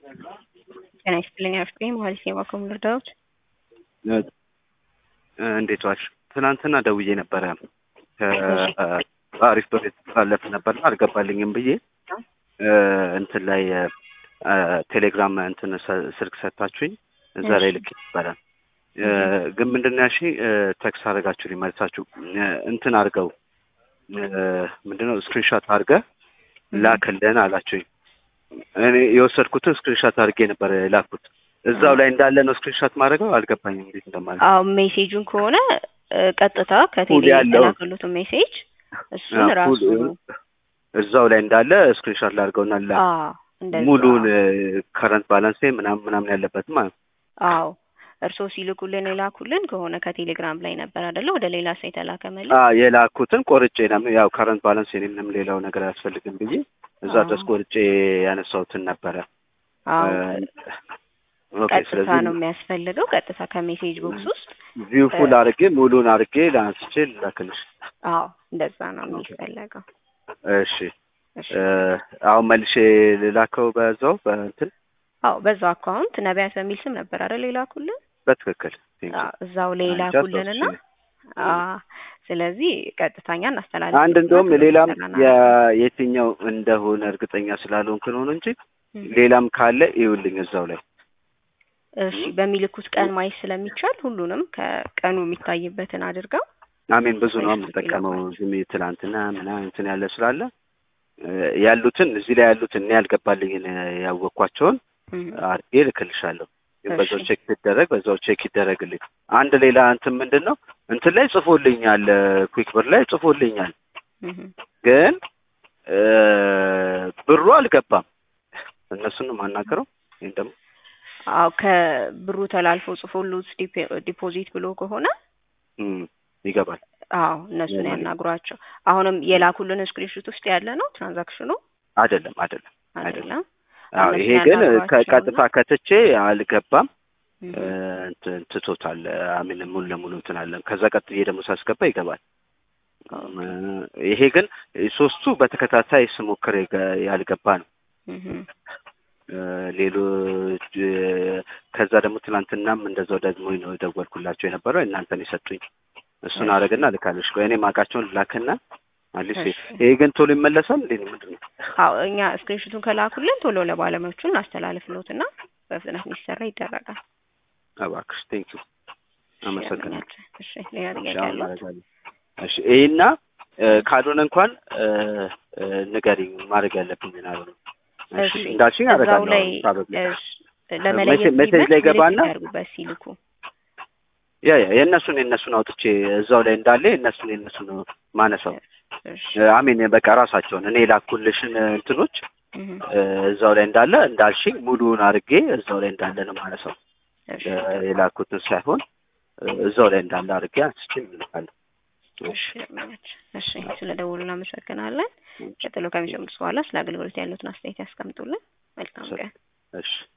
ጤና ይስጥልኝ አፍሬ መሀል ሴማ ከሙልዳዎች እንዴት ዋልሽ? ትናንትና ደውዬ ነበረ ከአሪፍ ብር የተላለፈ ነበርና አልገባልኝም ብዬ እንትን ላይ ቴሌግራም እንትን ስልክ ሰጥታችሁኝ እዛ ላይ ልክ ነበረ። ግን ምንድን ነው ያልሽኝ? ቴክስት አድርጋችሁልኝ መልሳችሁ እንትን አድርገው ምንድነው ስክሪንሾት አድርገህ ላክልን አላችሁኝ። እኔ የወሰድኩትን ስክሪንሾት አድርጌ ነበር ላኩት። እዛው ላይ እንዳለ ነው ስክሪንሾት ማድረገው። አልገባኝም እንዴት እንደማለት። አዎ ሜሴጁን ከሆነ ቀጥታ ከቴሌ ያለው የተላከሉትን ሜሴጅ እሱን ራሱ እዛው ላይ እንዳለ ስክሪንሾት ላድርገውና ላ አዎ እንደዛ ሙሉን ከረንት ባላንስ ምናምን ምናምን ያለበት ማለት ነው። አዎ እርስዎ ሲልኩልን የላኩልን ከሆነ ከቴሌግራም ላይ ነበር አይደለ? ወደ ሌላ ሰው የተላከ መልስ አ የላኩትን ቆርጬ ነው ያው ከረንት ባላንስ የኔንም ሌላው ነገር አያስፈልግም ብዬ እዛ ድረስ ቆርጬ ያነሳሁትን ነበረ። አዎ ኦኬ ቀጥታ ስለዚህ ነው የሚያስፈልገው። ቀጥታ ከሜሴጅ ቦክስ ውስጥ ቪው ፉል አድርጌ ሙሉን አድርጌ ላንስቼ ላክልሽ። አዎ እንደዛ ነው የሚፈለገው። እሺ እሺ እ አሁን መልሼ ልላከው በዛው በእንትን አዎ በዛው አካውንት ነቢያት በሚል ስም ነበር አይደል የላኩልን? በትክክል ቴንክ ዩ። አዎ እዛው ላይ አንቺ ላኩልንና አስታውሽኝ። አዎ ስለዚህ ቀጥታኛ እናስተላልፍ። አንድ እንደውም ሌላም የ- የትኛው እንደሆነ እርግጠኛ ስላልሆንክ ነው እንጂ ሌላም ካለ ይኸውልኝ እዛው ላይ እሺ በሚልኩት ቀን ማየት ስለሚቻል ሁሉንም ከቀኑ የሚታይበትን አድርገው አሜን ብዙ ነው የምጠቀመው ዝም ብዬ ትናንትና ምናምን እንትን ያለ ስላለ እ ያሉትን እዚህ ላይ ያሉትን እኔ ያልገባልኝን ያወቅኳቸውን እም፣ አድርጌ ልክልሻለሁ። ግን እሺ። በዛው ቼክ ሲደረግ በዛው ቼክ ይደረግልኝ። አንድ ሌላ እንትን ምንድን ነው እንትን ላይ ጽፎልኛል፣ ኩዊክ ብር ላይ ጽፎልኛል፣ እም፣ ግን እ ብሩ አልገባም። እነሱን ነው የማናገረው። ይሄን ደግሞ አዎ ከብሩ ተላልፎ ጽፎሉት ዲፔ- ዲፖዚት ብሎ ከሆነ እም፣ ይገባል። አዎ እነሱን የማን- ያናግሯቸው። አሁንም የላኩልን ስክሪንሾት ውስጥ ያለ ነው ትራንዛክሽኑ አይደለም አይደለም አይደለም። አይደለም። አዎ እነሱን ይሄ ግን ያናግሯቸውና- ከቀጥታ ከትቼ አልገባም እም፣ እ እንትን ትቶታል። አሚን ሙሉ ለሙሉ እንትን አለ። ከዛ ቀጥዬ ደግሞ ሳስገባ ይገባል። እ ይሄ ግን ሶስቱ በተከታታይ ስሞክር የገ- ያልገባ ነው። እም፣ እ ሌሎች እ ከዛ ደግሞ ትናንትናም እንደዛው ደግሞ ነው የደወልኩላቸው የነበረው እናንተን የሰጡኝ እሱን እሺ። አደረግና ልካለሽ። ቆይ እኔ ማውቃቸውን ላክና አሊስ እሺ። ይሄ ግን ቶሎ ይመለሳል እንዴ? ምንድን ነው? አዎ እኛ ስክሪንሾቱን ከላኩልን ቶሎ ለባለሙያዎቹ እናስተላልፍሎትና በፍጥነት እንዲሰራ ይደረጋል። እባክሽ ቴንክ ዩ አመሰግናለሁ። እሺ ሌላ እሺ ጥያቄ አሁን አለው? ማድረግ አለ። እሺ ይሄና እ ካልሆነ እንኳን እ እ ንገሪኝ ማድረግ ያለብኝን አለ። እሺ እሺ እንዳልሽኝ እዛው አደርጋለሁ። ላይ ፕሮባብሊ እሺ፣ ለመለየት ሜሴጅ ሲመች ላይ ገባና ምልክት ያድርጉበት ሲልኩ። ያ ያ የእነሱን የእነሱን አውጥቼ እዛው ላይ እንዳለ የእነሱን የእነሱን ማነሳው እሺ አሜን በቃ ራሳቸውን እኔ ላኩልሽን እንትኖች እህ፣ እ እዛው ላይ እንዳለ እንዳልሽኝ ሙሉውን አድርጌ እዛው ላይ እንዳለ ነው ማነሳው እሺ እ የላኩትን ሳይሆን እ እዛው ላይ እንዳለ አድርጌ አንስቼ እልካለሁ። እሺ ለማለት እሺ፣ ስለ ደውሉ እናመሰግናለን። ቀጥሎ ከሚጀምሩት በኋላ ስለ አገልግሎት ያሉትን አስተያየት ያስቀምጡልን። መልካም ቀን። እሺ